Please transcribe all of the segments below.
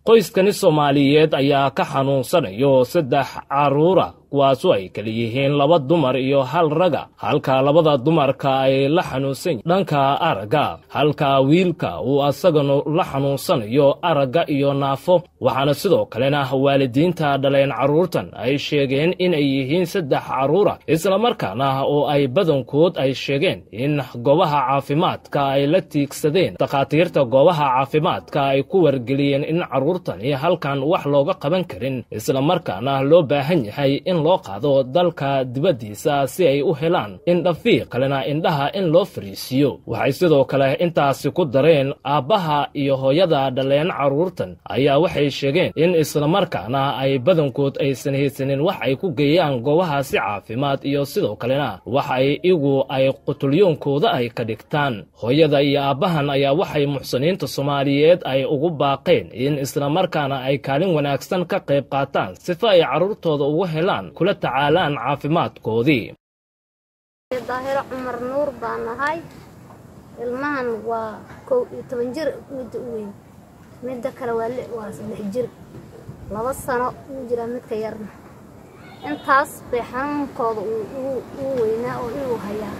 qoyskani soomaaliyeed ayaa ka xanuunsanayo saddex carruura kuwaasu ay kala yihiin laba dumar iyo hal raga halka labada dumarka ay la xanuunsan dhanka aragga halka wiilka uu asaganu la xanuunsanayo aragga iyo naafo waxaana sidoo kalena waalidiinta dhaleen carruurtan ay sheegeen inay yihiin saddex carruura islamarkaana oo ay badankood ay sheegeen in goobaha caafimaadka ay la tiigsadeen dakhaatiirta goobaha caafimaadka ay ku wargeliyeen in carruurtani halkan wax looga qaban karin islamarkaana loo baahan yahay in loo qaado dalka dibaddiisa si ay u helaan indhafiiq kalena indhaha in loo fariisiiyo waxay sidoo kale intaasi ku dareen aabbaha iyo hooyada dhaleen carruurtan ayaa waxay sheegeen in islamarkaana ay badankood aysan haysanin wax ay ku geeyaan goobahaasi caafimaad iyo sidoo kalena wax ay igu ay qutulyoonkooda ay ka dhigtaan hooyada iyo aabbahan ayaa waxay muxsiniinta soomaaliyeed ay ugu baaqeen in islamarkaana ay kaalin wanaagsan ka qayb qaataan sifa ay carruurtooda ugu helaan kula tacaalaan caafimaadkoodii daahiro cumar nuur baan nahay ilmahan waa kow iyo toban jir midda u weyn midda kale waa waa saddex jir laba sano uu jiraa midka yarna intaas bay xanuunkooda uu weynaa oo inuu hayaa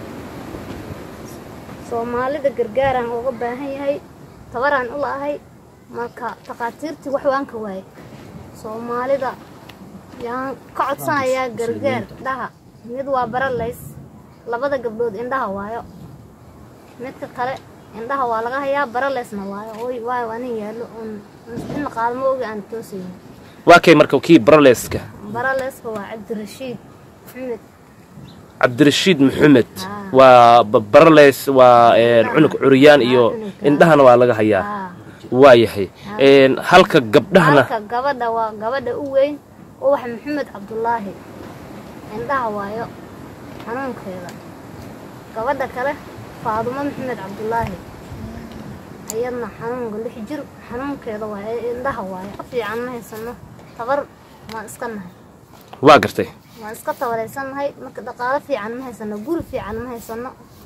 soomaalida gargaaraan uga baahan yahay tabaraan u la'ahay marka takhaatiirtii wax waan ka waayay soomaalida yaan ka codsanayaa gargaar indhaha mid waa baralays labada gabdhood indhaha waayo midka kale indhaha waa laga hayaa baralaysna waayo waayo waa nin yaallo in qaadmo ogi aan toosaynin waa kay marka kii baraleska baraleyska waa cabdirashiid maxamed cabdirashiid maxamed waa baraleys waa cunug curyaan iyo indhahana waa laga hayaa waa yahay halka gabdhahana halka gabadha waa gabadha u weyn uwax maxamed cabdulaahi indhaha waayo xanuunkeeda gabadha kale faadumo maxamed cabdulaahi ayadna xanuunka lix jir xanuunkeeda waayo indhaha waayo fiican ma haysano tabar maan iska nahay waa gartay waan iska tabaraysannahay marka dhaqaalo fiican ma haysano guri fiican ma haysano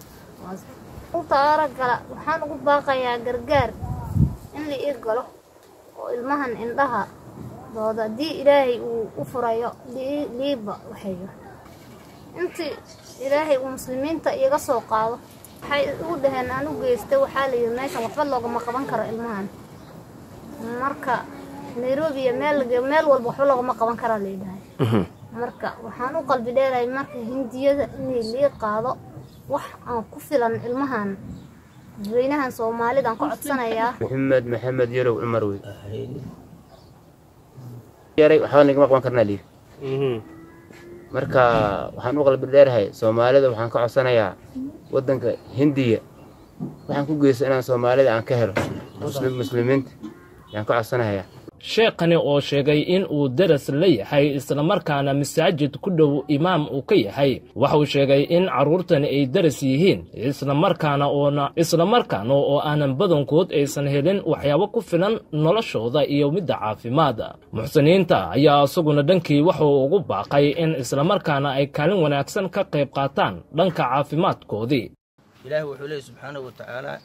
taara gala waxaan ugu baaqayaa gargaar in la ii galo oo ilmahan indhaha dooda haddii ilaahay uu u furayo liiba waxayo intii ilaahay uu muslimiinta iiga soo qaado waxay ugu dhaheen aan u geystay waxaa la yidhi meeshan waxba loogama qaban karo ilmahan marka nairobi iyo meel meel walba waxba loogama qaban karaa la yidhahay marka waxaan u qalbi dheerahay marka hindiyada inay lii qaado wax aan ku filan ilmahan dadweynahan soomaalida aan ka codsanayaa maxamed maxamed yarow cumar wey yaray waxba nagama qaban karnaa liir marka waxaan u qalbi dheerahay soomaalida waxaan ka codsanayaa waddanka hindiya waxaan ku geysta inaan soomaalida aan ka helo muslimiinta ayaan ka codsanayaa sheekhani oo sheegay in uu daras la yahay islamarkaana masaajid ku dhow imaam uu ka yahay waxauu sheegay in carruurtani ay daras yihiin islamarkaana oona islamarkaana oo aanan badankood aysan helin waxyaabo ku filan noloshooda iyo midda caafimaada muxsiniinta ayaa isaguna dhankii wuxuu ugu baaqay in islamarkaana ay kaalin wanaagsan ka qayb qaataan dhanka caafimaadkoodii ilaahi wuxuu leeyay subxaanahu wa tacaalaa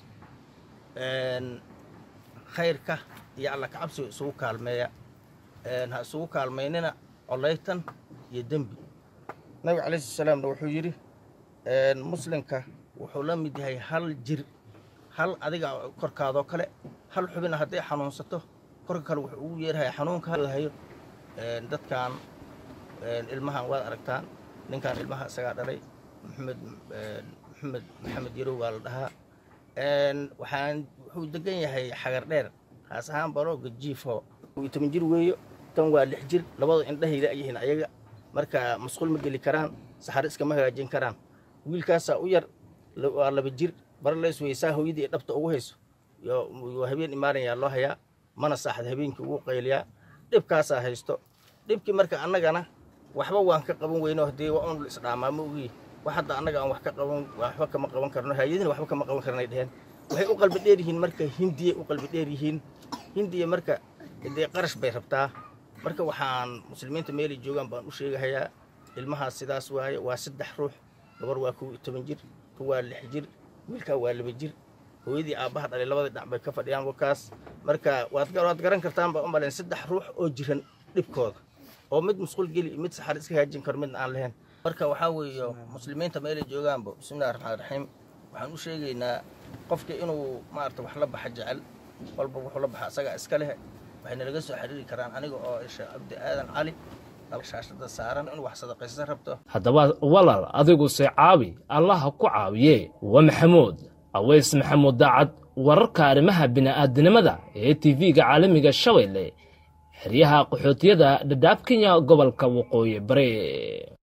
khayrka iyo alla kacabsiga isugu kaalmeeya ha isugu kaalmaynina colaytan iyo dembi nabiga calayhi salaamna wuxuu yidhi muslimka wuxuu la mid yahay hal jir hal adiga korkaadoo kale hal xubina hadday xanuunsato korka kale wuxuu ugu yeerahay xanuunkahayo dadkan ilmahan waad aragtaan ninkan ilmaha isagaa dhalay maxamed maxamed maxamed yarow baa la dhahaa waxaan wuxuu degan yahay xagar dheer haas ahaan barooga jiifo toban jir weeyo tan waa lix jir labada indhahayda yihiin ayaga marka masquul ma geli karaan saxaro iskama hagaajin karaan wiilkaasaa u yar waa laba jir baralays weysaa hooyadii dhabta ugu hayso habeen imaanayaa loo hayaa mana saaxad habeenkii ugu qayliyaa dhibkaasaa haysto dhibkii marka annagana waxba waan ka qaban weyno haddii waa un isdhaamaa ma ogii wax hadda annaga aan wax ka qaban waxba kama qaban karno hayadina waxba kama qaban karnay dheheen waxay u qalbi dheer yihiin marka hindiyay u qalbi dheer yihiin hindiya marka dee qarash bay rabtaa marka waxaan muslimiinta meelay joogaan baan u sheegahayaa ilmahaas sidaas waaye waa saddex ruux gabar waa kow iyo toban jir ku waa lix jir wiilkaa waa laba jir hooyadii aabbaha dhalay labadii dhinac bay ka fadhiyaan wakaas marka waad waad garan kartaan baa u malayn saddex ruux oo jiran dhibkooda oo mid musqul geli mid saxar iska hagaajin karo midna aan lahayn marka waxaa weeye muslimiinta meelay joogaanba bismillahi raxmaan raxiim waxaan u sheegaynaa qofka inuu maarata wax la baxa jecel walba wuxuu la baxa asagaa iska leh waxayna laga soo xiriiri karaan aniga oo isha cabdi aadan cali shaashada saaran in wax sadaqaysan rabto haddaba walaal adiguse caawi allaha ku caawiye waa maxamuud aweys maxamuud daacad wararka arrimaha bini'aadinimada ee tv-ga caalamiga shabeelle xeryaha qaxootiyada dhadhaab kenya gobolka waqooyi bare